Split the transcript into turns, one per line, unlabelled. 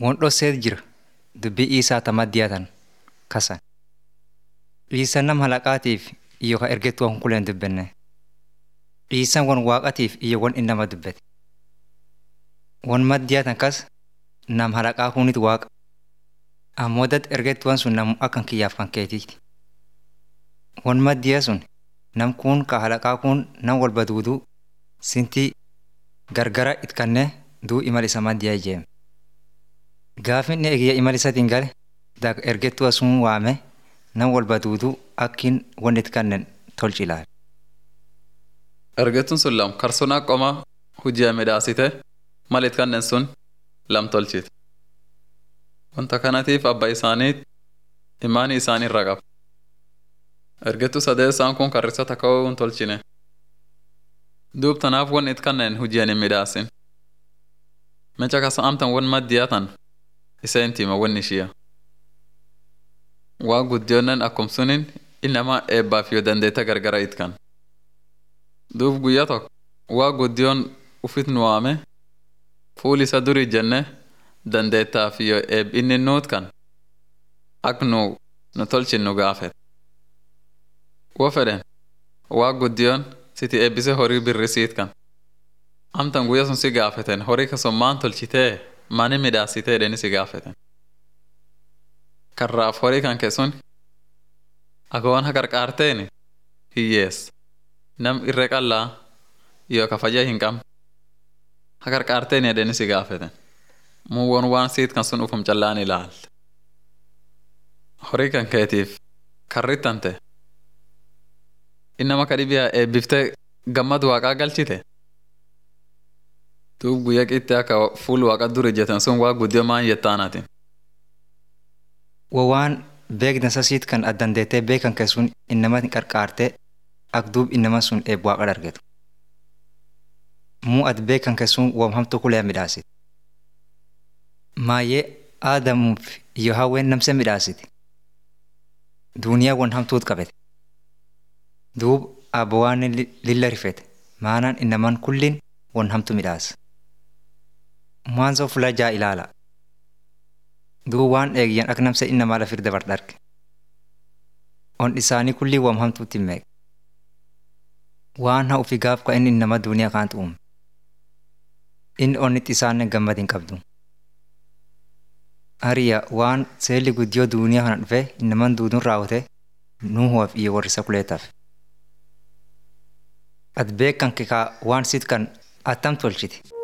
Won dhosseet jira dubbii isaa tamaddiyaatan kasan. Dhiisan nam halaqaatiif iyo ka ergettuu hunkuleen dubbenne. Dhiisan won waaqatiif iyo won innama dubbete. Won maddiyaatan kas nam halaqaa kunit waaqa. Ammoo dad ergettuwan sun namu akkan kiyyaaf kan keetiiti. Won maddiya sun nam kun ka halaqaa kun nam walba duuduu sintii gargara it kannee duu imal isa maddiyaa ijeeme. Gaafin eegiyya imal isatiin gale dak ergettuwa sun waame nam walba duuduu akkin won it kannen tolchi ilaale.
Ergettuun sun lam karsunaa qoma hujii midhaasite mal it kannen sun lam tolchite. Wanta kanatiif abba isaaniit imaanii isaanii irra qaba. Ergettuu sadeessaan kun karrisa takka hin tolchine. Duub tanaaf won it kannen hujii hin midhaasin. Mecha kasa amtan won maddiyatan iseen tima won ishiya. Waa guddiyoonnen akkum sunin inama eebbaaf yoo dandeetta gargara it kan. Duub guyyaa tokko waa guddiyoon ufit nu waame fuul isa durii jenne dandeettaaf yoo eeb inni nuut kan ak nu nu tolchin nu gaafet. Wo fedhen waa guddiyoon siti eebbise horii birrisiit kan. Amtan guyyaa sun si gaafeten horii kasun maan tolchitee maani midhaasitee jedheni si gaafeten. Karraaf horii kan keessun agoon ha qarqaarteeni hiyyeessa. Nam irree qallaa yoo ka fayyaa hin qabne ha qarqaarteeni jedheni si gaafeten. Muwwon waan siit kan sun ufum callaan ilaalte. Horii kan keetiif karrittante innama ka dhibiyaa eebbiftee gammad waaqaa galchite. Duub guyyaa qittee akka fuul waaqa dur ijjatan sun waa guddiyoo maan yettaanaati.
Wo waan beekdansa siit kan addandeettee beekan keessuun innama qarqaartee ak duub innama sun eeb waaqa dargetu. Muu ati beekan keessuun woom hamtuu kulee midhaasit. Maayyee aadamuuf iyo hawween namse midhaasiti. Duuniyaa won hamtuut qabete. Duub abba waan lilla rifete maanaan innaman kullin won hamtu midhaasa. Mwanzo fula jaa ilaala. Duub waan eegyan ak namse innamaa lafir dabar darge. On isaanii kulli wam hamtuutti meeqa. Waan haa ufi gaaf ka inni innama duuniyaa kaantu uume. Inni onnitti isaanne gammad hin qabdu. Hariya waan seelli guddiyoo duuniyaa kana dhufe innaman duuduun raawwate nuuhuwaaf iyo warrisa kuleetaaf. Ati beekan kikaa waan sit kan attam tolchiti.